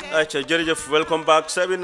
acca jërëjëf welcome back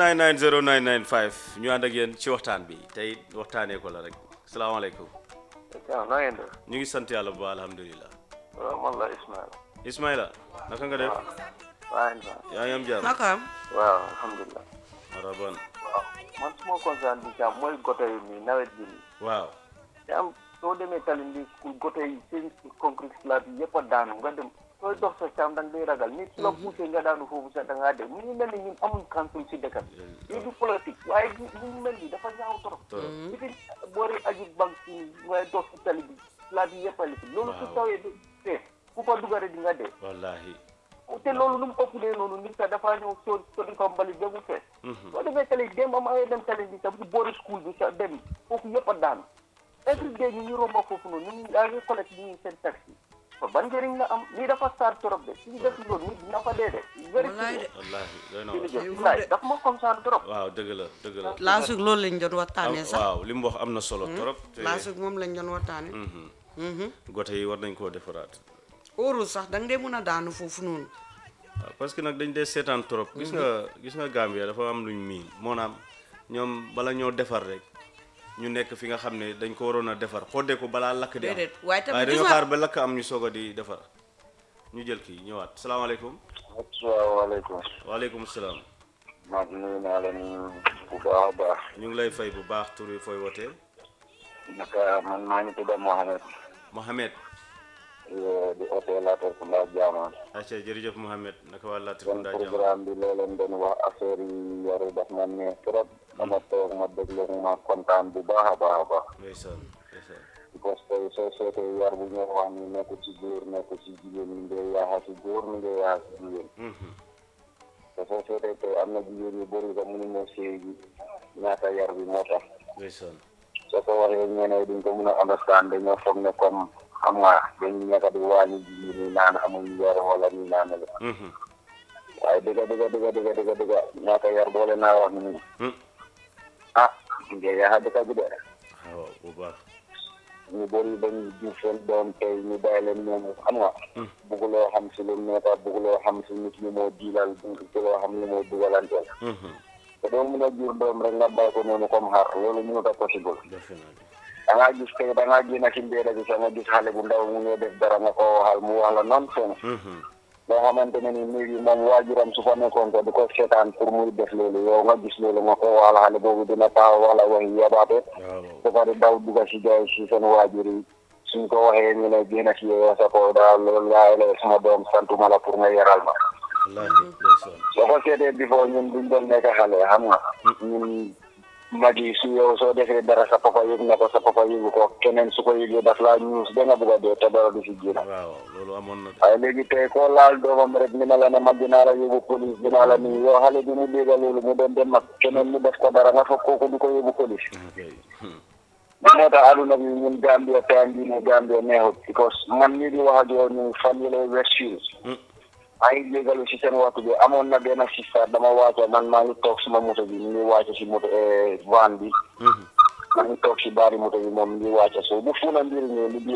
7990995 ñu ànd ak yéen ci waxtaan bi tey waxtaanee ko la rek salaamaaleykum waaw na ngeen def ñu ngi sant yàlla bu baax alhamdulilah waaw man la Ismaël Ismaila naka nga def waaw Ismaël yaa ngi am jàmm naka am waaw alhamdulilah maraban waaw man suma concerne bi cam mooy gote yi nii nawet bi nii waaw cam soo demee Talinding school gote yi seen concrete slab yi yëpp a daanu nga dem sooy dox sa cam da nga day ragal nit su la poussé nga daanu foofu sax da ngaa dem mu ngi mel ni ñun amuñ council si dëkk bi lii du politique waaye li mu mel ni dafa ñaaw trop torop ci fi boori aju banque si ngay dox si tali bi slab yi yëpp a lifin loolu su Waaw. tawee du fee ku fa dugare di nga dee wallahi te loolu nu mu ëpplee noonu nit ka dafa ñëw soo soo di ko mbali ba mu fees soo demee tali dem am ay dem tali bi sax bu boori school bi sax dem foofu yëpp a daanu every day ñu ñu romba foofu noonu ñu yaa ngi collecte ñu seen taxi fa ban njëriñ la am lii dafa saar trop de suñu def loolu nit dina fa dee de very wallaay de wallahi doy na waar. jërëjëf laay dafa ma concerne trop waaw dëgg la dëgg la laasug loolu lañ doon waxtaanee Am- sax waaw li mu wax am na solo trop te laasug moom lañ doon waxtaanee Mhm. gote yi war nañ koo defaraat óorul sax da nga dee mën a daanu foofu noonu waaw parce que nag dañ dee seetaan trop gis nga gis nga Gambia dafa am luñ miin moonaam ñoom bala ñoo defar rek ñu nekk fi nga xam ne dañ ko waroon a defar xoddee ko balaa lakk di am déedéet waaye tamit waaye gis dañoo nga- xaar ba lakk am ñu soog a di defar ñu jël kii ñëwaat salaamaaleykum asalaamaaleykum waaleykum salaam maa ngi nuyu naa leen bu baax a baax ñu ngi lay fay bu baax tur bi fooy wootee naka man maa ngi tudd Mohamed Mohamed di hôtel Latrikunda Jaamaan acca jërëjëf Mohamed naka waa seen Latrikunda jàmm programme bi loo leen doon wax affaire yi yaru daf ma neex trop dama toog ma déglu ma kontaan bu baax a baax a baax ndeysaan ndeysaan parce que soo seetee yar bu ñoo wax ni nekk ci góor nekk ci jigéen mi ngay yaaxa ci góor mi ngay yaaxa ci jigéen Mhm. te soo seetee tey am na jigéen yu bëri sax mënu moo séy gi ñaata yar bi moo tax ndeysaan soo ko waxee ñeneen duñ ko mën a understand dañoo foog ne comme xam nga dañ nekk di wàññi jigéen ñi naan amuñ yar wala ñu naan la Mhm. waaye dëgga dëgga dëgga dëgga dëgga dëgga ñaata yar boole naa wax ni Hmm. ah ngay yaaxa dëkk bi de waaw bu baax ñu bëri dañ jur seen doom tey ñu bàyyi leen ñoom xam nga bugguloo xam si lu nekk bugguloo xam si nit ñi moo diilal bugguloo xam ni moo dugalanteel Mhm. te doo mën a jur doom rek nga bàyyi ko noonu comme xar loolu mënut a possible defe naa ni da ngaa gis tey da ngaa génn ci mbéeda bi sax nga gis xale bu ndaw mu ngi def dara nga ko waxal mu wax la non sens Mhm. loo xamante ne ni néegi moom waajuram su fa nekkoon ko di ko seetaan pour muy def loolu yow nga gis loolu nga ko waxal xale boobu dina taxaw wax la waxi yabaate waaw ba pare daw dugga si jaay si seen waajur yi suñ ko waxee ñu ne génn si yow sa ko daal loolu laay la sama doom santuma la pour nga yaral ma wallaahi ndeysaan soo ko seetee before ñun duñ doon nekk xale xam nga ñun mag yi su yow soo defee dara sa papa yëg na ko sa papa yëgu ko keneen su ko yëgee daf laa ñuus ba nga bugg a dee te dara du si génn waaw loolu amoon na de waaye léegi tey koo laal doomam rek ni ma la ne man dinaa la yóbbu police dinaa la nii yow xale bi mu dégg loolu mu doon dem mag keneen mu def ko dara nga foog kooku du ko yóbbu police ok Hmm. moo tax aduna bi ñun Gambia time bii ne Gambia neexut because man mii di wax ak yow ñu fan yële Westfield Hmm. maa ngi jégalu si seen waxtu bi amoon na benn sista dama wàcce man maa ngi toog suma moto bi mu ngi wàcce si moto van bi Mhm. maa ngi toog si baari moto bi moom mu ngi wàcce so bu fuuna mbir ñëw li